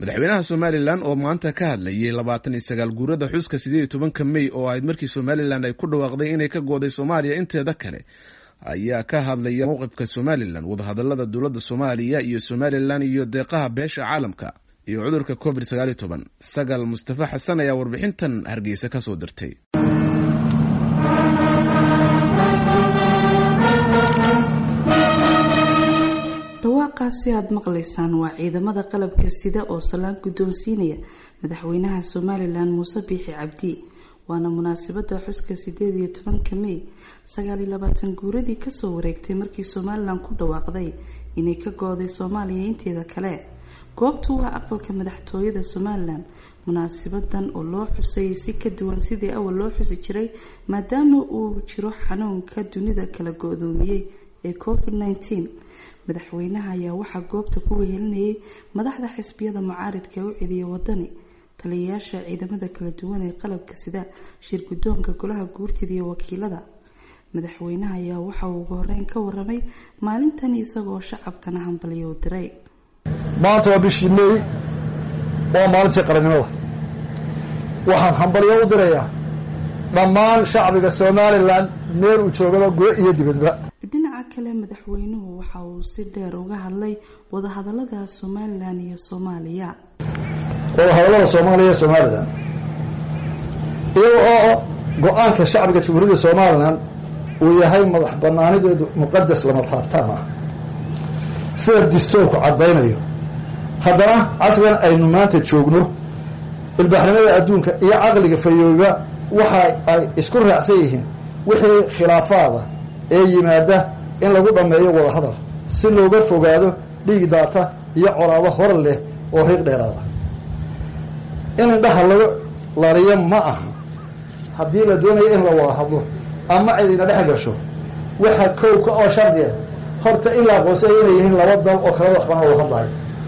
madaxweynaha somalilan oo maanta ka hadlayay labaatan iyo sagaal guurada xuska sideed iyo tobanka mey oo ahayd markii somalilan ay ku dhawaaqday inay ka gooday soomaaliya inteeda kale ayaa ka hadlaya mowqifka somalilan wadahadalada dowladda soomaaliya iyo somalilan iyo deeqaha beesha caalamka iyo cudurka covid sagaal iyo toban sagal mustafa xasan ayaa warbixintan hargeysa kasoo dirtay dhawaaqaasi aada maqlaysaan waa ciidamada qalabka sida oo salaan guddoonsiinaya madaxweynaha somalilan muuse biixi cabdi waana munaasabada xuska sideed iyo tobanka mey sagaal iyo labaatan guuradii kasoo wareegtay markii somalilan ku dhawaaqday inay ka gooday soomaaliya inteeda kale goobtu waa aqalka madaxtooyada somalilan munaasibadan oo loo xusayay si ka duwan sidii awal loo xusi jiray maadaama uu jiro xanuunka dunida kala go-doomiyey ee covid nneteen madaxweynaha ayaa waxaa goobta ku wehelinayay madaxda xisbiyada mucaaridka ee u celiya wadani taliyayaasha ciidamada kala duwan ee qalabka sida shir guddoonka golaha guurtida iyo wakiilada madaxweynaha ayaa waxa uu ugu horeyn ka waramay maalintan isagoo shacabkana hambaliyo u diray maanta waa bishii mey waa maalintii qarannimada waxaan hambalyo u dirayaa dhammaan shacbiga somalilan meel uu joogaba go iyo dibadba dhinaca kale madaxweynuhu waxa uu si dheer uga hadlay wadahadalada somalilan iyo soomaaliya wadahadallada soomaaliya iyo somalilan iyaga oo go-aanka shacbiga jamhuuriyadda somalilan uu yahay madax banaanideedu muqadas lama taabtaan ah sida distoorku caddaynayo haddana casrigan aynu maanta joogno ilbaaxnimada adduunka iyo caqliga fayooba waxa ay isku raacsan yihiin wixii khilaafaada ee yimaada in lagu dhammeeyo wadahadal si looga fogaado dhiig daata iyo colaado hor leh oo riiq dheeraada in indhaha lagu lariyo ma aha haddii la doonayo in la wada hadlo ama cidina dhex gasho waxa kowka oo shardiya horta in la aqoonsaya inay yihiin laba dal oo kalada waxbana wada hadlayo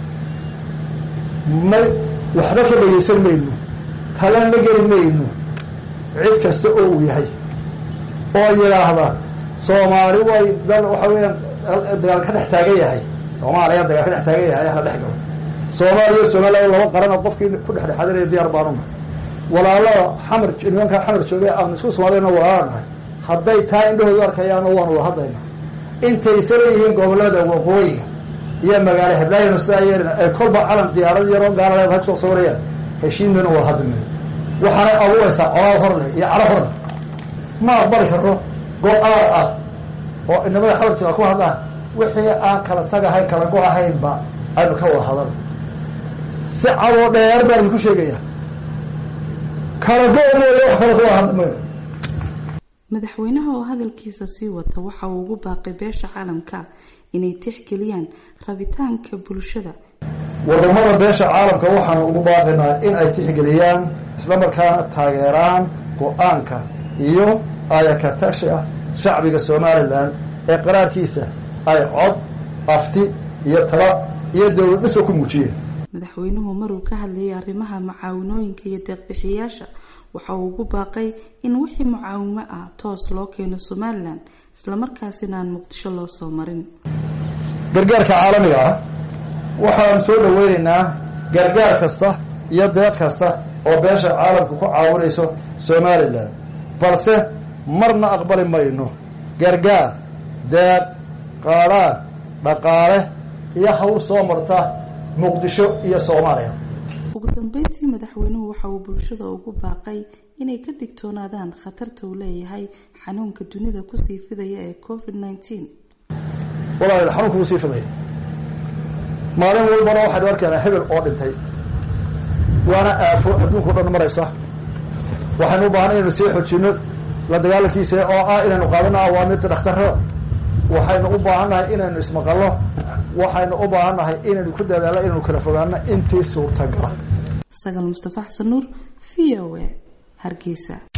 ma waxba ka dhegaysan mayno talan la geli mayno cid kasta oo uu yahay oo yidhaahda soomaali way dal waxa weeyaan dagaal ka dhex taagan yahay soomaaliya dagaal ka dhex taagan yahay hala dhex galo soomaaliya somaliya laba qarana qofkii ku dhexdhexaadinaya diyaar baanuna walaalada xamar nimankaa xamar joogay aanu isku soomaaliyana walaala nahay hadday taa indhahoodu arkayaano waanu wada hadlayna intaysa leeyihiin gobolada waqooyiga iyo magaalo heblaayana sidaa yeelina ee kolba calan diyaarad yaroo gaaladeed ha kusoo sawirayaan heshiin mayno wada hadli mayno waxaanay abuuraysaa colaad horleh iyo calo horleh ma aqbali karno go-aan ah oo inamada xabarjooga ku hadlaan wixii aan kala tagahayn kala go ahaynba aynu ka wada hadal si cadoo dheer baan idinku sheegayaa kala go mooye wax kale ka wada hadli mayno madaxweynaha oo hadalkiisa sii wata waxa uu ugu baaqay beesha caalamka inay tixgeliyaan rabitaanka bulshada wadamada beesha caalamka waxaanu ugu baaqaynaa in ay tixgeliyaan isla markaana taageeraan go-aanka iyo ayaka tashi ah shacbiga somalilan ee qaraarkiisa ay cod afti iyo tala iyo dowlad dhisoo ku muujiyeen madaxweynuhu maruu ka hadlayay arrimaha mucaawinooyinka iyo deeqbixiyayaasha waxa uu ugu baaqay in wixii mucaawimo ah toos loo keeno somalilan islamarkaasina aan muqdisho loo soo marin gargaarka caalamiga ah waxaanu soo dhaweynaynaa gargaar kasta iyo deeq kasta oo beesha caalamka ku caawinayso somalilan balse marna aqbali mayno gargaar deeq qaadhaan dhaqaale iyo hawl soo marta muqdisho iyo soomaaliya ugu dambeyntii madaxweynuhu waxa uu bulshada ugu baaqay inay ka digtoonaadaan khatarta uu leeyahay xanuunka dunida kusii fidaya ee covid nneteen walaal xanuunka kusii fidaya maalin walbana waxaynu arkaynaa hebel oo dhintay waana aafo adduunka o dhan maraysa waxaynu u baahan inaynu sii xojino la dagaalankiisa oo ah inaynu qaadano awaamirta dhakhtarada waxaynu u baahannahay inaynu ismaqallo waxaynu u baahannahay inaynu ku dadaalno inaynu kala fogaano intii suurtagala sagal mustafa xasan nuur v o a hargeysa